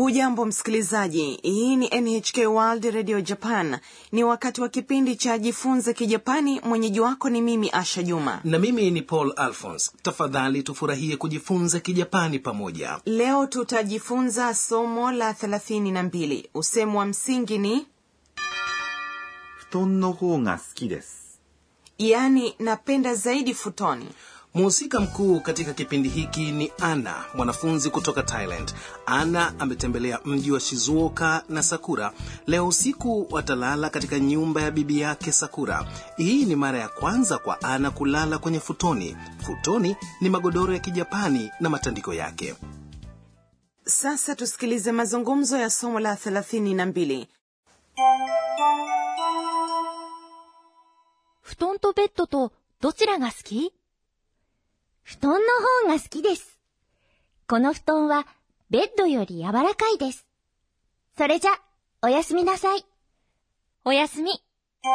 hujambo msikilizaji hii ni nhk world radio japan ni wakati wa kipindi cha jifunze kijapani mwenyeji wako ni mimi asha juma na mimi ni paul alphons tafadhali tufurahie kujifunza kijapani pamoja leo tutajifunza somo la 32 usemu wa msingi ni 布団の方が好きです。 yaani napenda zaidi futoni mhusika mkuu katika kipindi hiki ni ana mwanafunzi kutoka thailand ana ametembelea mji wa shizuoka na sakura leo usiku watalala katika nyumba ya bibi yake sakura hii ni mara ya kwanza kwa ana kulala kwenye futoni futoni ni magodoro ya kijapani na matandiko yake sasa tusikilize mazungumzo ya somo la 32 布団とベッドとどちらが好き布団の方が好きです。この布団はベッドより柔らかいです。それじゃ、おやすみなさい。おやすみ。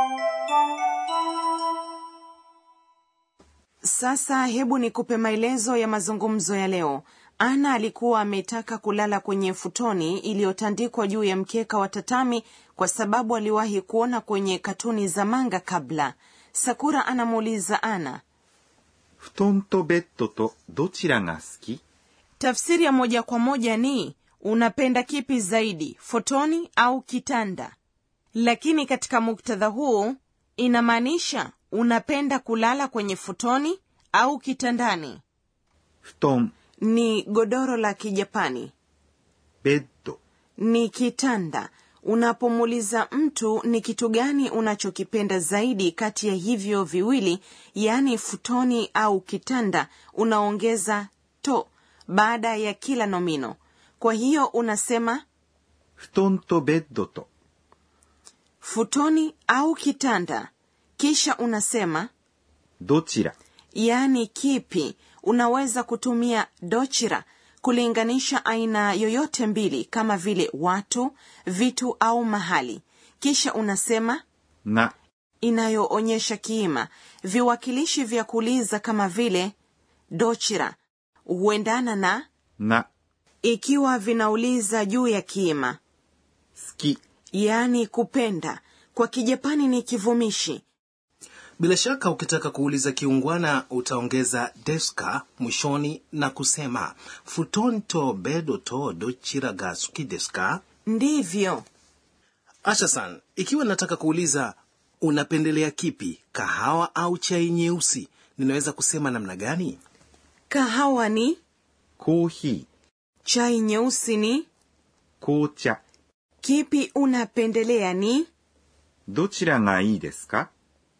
sasa hebu nikupe maelezo ya mazungumzo ya leo ana alikuwa ametaka kulala kwenye futoni iliyotandikwa juu ya mkeka wa tatami kwa sababu aliwahi kuona kwenye katuni za manga kabla sakura anamuuliza ana 布団とベッドとどちらが好き tafsiri ya moja kwa moja ni unapenda kipi zaidi fotoni au kitanda lakini katika muktadha huu inamaanisha unapenda kulala kwenye futoni au kitandani 布団、 ni godoro la kijapani ベッド、 ni kitanda unapomuuliza mtu ni kitu gani unachokipenda zaidi kati ya hivyo viwili yaani futoni au kitanda unaongeza to baada ya kila nomino kwa hiyo unasema 布団とベッドと futoni au kitanda kisha unasema どちら yaani kipi unaweza kutumia dochira kulinganisha aina yoyote mbili kama vile watu vitu au mahali kisha unasema が inayoonyesha kiima viwakilishi vya kuuliza kama vile dochira huendana na が ikiwa vinauliza juu ya kiima 好き yaani kupenda kwa kijapani ni kivumishi bila shaka ukitaka kuuliza kiungwana utaongeza deska mwishoni na kusema futon to bedo to dochira ga suki desu ka ndivyo ashasan ikiwa nataka kuuliza unapendelea kipi kahawa au chai nyeusi ninaweza kusema namna gani kahawa ni コーヒ chai nyeusi ni ー、紅茶、 kipi unapendelea ni どちらがいいですか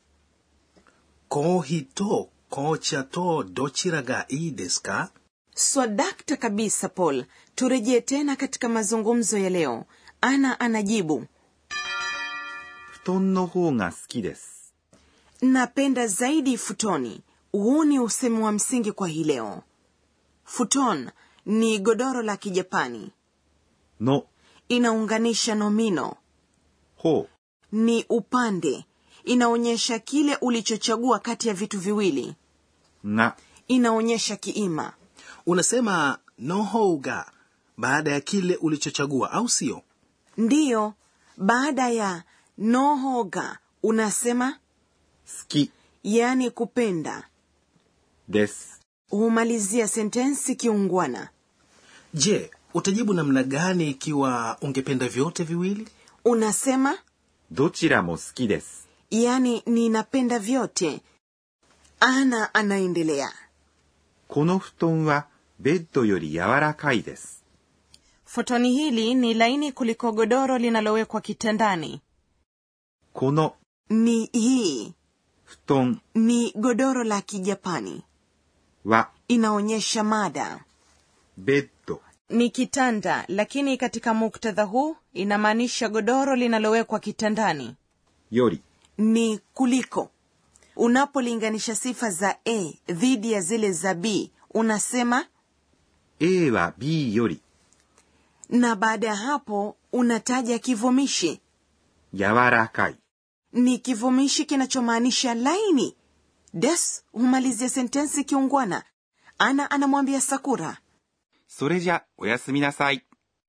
kohi to kocha to dochira ga ii desu ka swadakta kabisa paul turejee tena katika mazungumzo ya leo ana anajibu 布団の方が好きです。 napenda zaidi futoni huu ni usemi wa msingi kwa hii leo futon ni godoro la kijapani の inaunganisha nomino 方 ni upande inaonyesha kile ulichochagua kati ya vitu viwili が inaonyesha kiima unasema nohouga baada ya kile ulichochagua au sio ndiyo baada ya nohoga unasema 好き yaani kupenda です。 humalizia sentensi kiungwana je utajibu namna gani ikiwa ungependa vyote viwili unasema どちらも好きです。 yaani ninapenda vyote ana anaendelea この布団はベッドより柔らかいです。 fotoni hili ni laini kuliko godoro linalowekwa kitandani この ni hii 布団 ni godoro la kijapani は inaonyesha mada ベッド ni kitanda lakini katika muktadha huu inamaanisha godoro linalowekwa kitandani より ni kuliko unapolinganisha sifa za a dhidi ya zile za b unasema A は B より na baada ya hapo unataja kivumishi 柔らかい ni kivumishi kinachomaanisha laini des humalizia sentensi kiungwana ana anamwambia sakura それじゃおやすみなさい。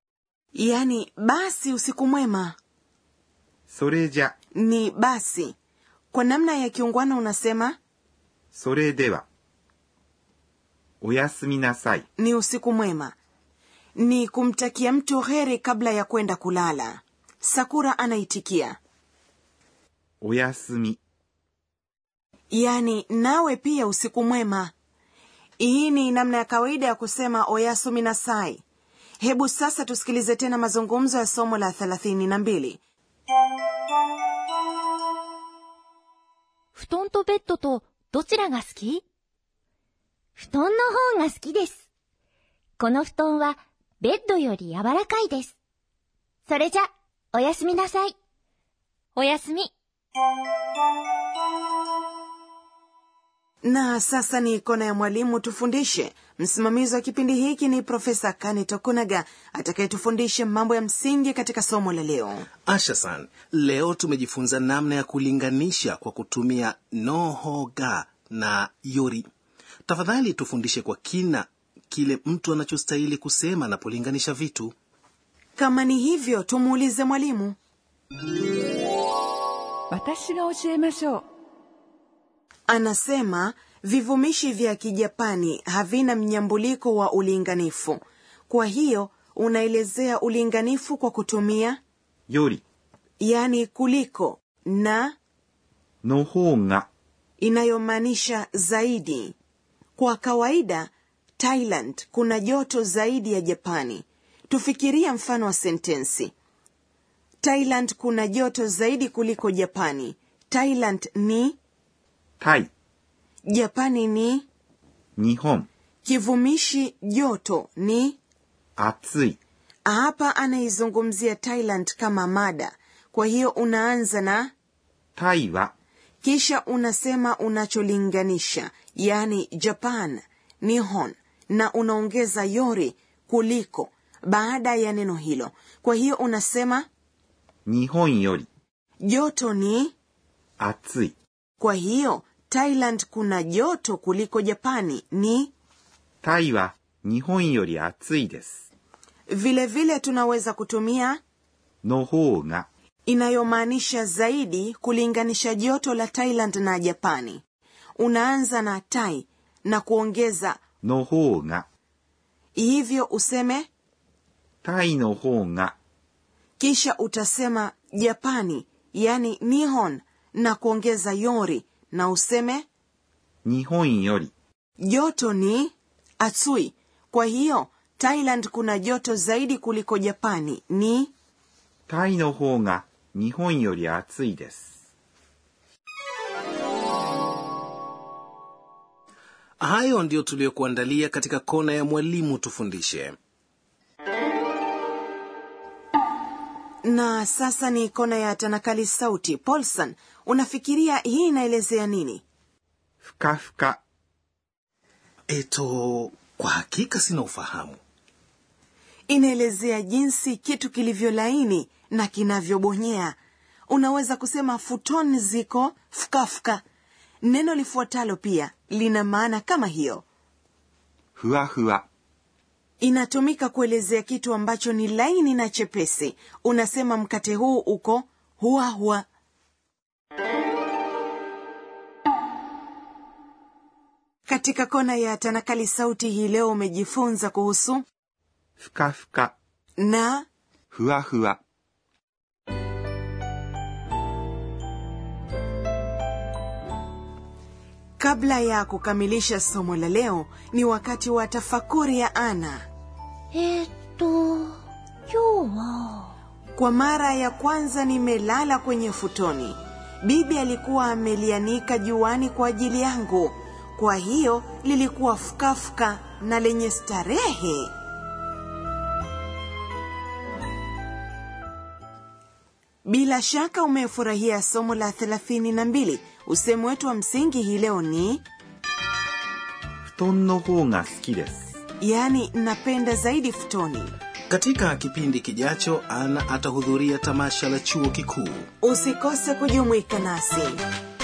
yaani basi usiku mwema それじゃ、 ni basi kwa namna ya kiungwana unasema それでは。おやすみなさい。 ni usiku mwema ni kumtakia mtu heri kabla ya kwenda kulala sakura anaitikia おやすみ。 yaani nawe pia usiku mwema hii ni namna ya kawaida ya kusema oyasumi na sai hebu sasa tusikilize tena mazungumzo ya somo la thelathini na mbili 布団とベッドとどちらが好き布団の方が好きです。この布団はベッドより柔らかいです。それじゃ、おやすみなさい。おやすみ。 na sasa ni kona ya mwalimu tufundishe msimamizi wa kipindi hiki ni profesa kani tokunaga atakayetufundisha mambo ya msingi katika somo la leo ashasan leo tumejifunza namna ya kulinganisha kwa kutumia nohoga na yori tafadhali tufundishe kwa kina kile mtu anachostahili kusema anapolinganisha vitu kama ni hivyo tumuulize mwalimu 私が教えましょう anasema vivumishi vya kijapani havina mnyambuliko wa ulinganifu kwa hiyo unaelezea ulinganifu kwa kutumia より、 yani kuliko na の方が、 inayomaanisha zaidi kwa kawaida thailand kuna joto zaidi ya japani tufikiria mfano wa sentensi thailand kuna joto zaidi kuliko japani thailand ni タイ、 japani ni 日本、 kivumishi joto ni 暑い、 hapa anaizungumzia thailand kama mada kwa hiyo unaanza na タイは、 kisha unasema unacholinganisha yaani japan nihon na unaongeza yori kuliko baada ya neno hilo kwa hiyo unasema 日本より、 joto ni 暑い、 kwa hiyo thailand kuna joto kuliko japani ni タイは日本より暑いです。 vile vile tunaweza kutumia の方が、 inayomaanisha zaidi kulinganisha joto la thailand na japani unaanza na tai na kuongeza の方が、 hivyo useme タイの方が、 kisha utasema japani yani nihon na kuongeza yori na useme 日本より、 joto ni atsui kwa hiyo thailand kuna joto zaidi kuliko japani ni タイの方が日本より暑いです。 hayo ndiyo tuliyokuandalia katika kona ya mwalimu tufundishe na sasa ni kona ya tanakali sauti paulson unafikiria hii inaelezea nini ふかふか、 eto kwa hakika sina ufahamu inaelezea jinsi kitu kilivyo laini na kinavyobonyea unaweza kusema futoni ziko fukafuka neno lifuatalo pia lina maana kama hiyo ふわふわ、 inatumika kuelezea kitu ambacho ni laini na chepesi unasema mkate huu uko huwa huwa katika kona ya tanakali sauti hii leo umejifunza kuhusu ふかふか、 na ふわふわ。 kabla ya kukamilisha somo la leo ni wakati wa tafakuri ya ana えー、っと、今日は、 kwa mara ya kwanza nimelala kwenye futoni bibi alikuwa amelianika juani kwa ajili yangu kwa hiyo lilikuwa fukafuka na lenye starehe bila shaka umefurahia somo la thelathini na mbili usemu wetu wa msingi hii leo ni 布団の方が好きです。 yaani napenda zaidi futoni katika kipindi kijacho ana atahudhuria tamasha la chuo kikuu usikose kujumuika nasi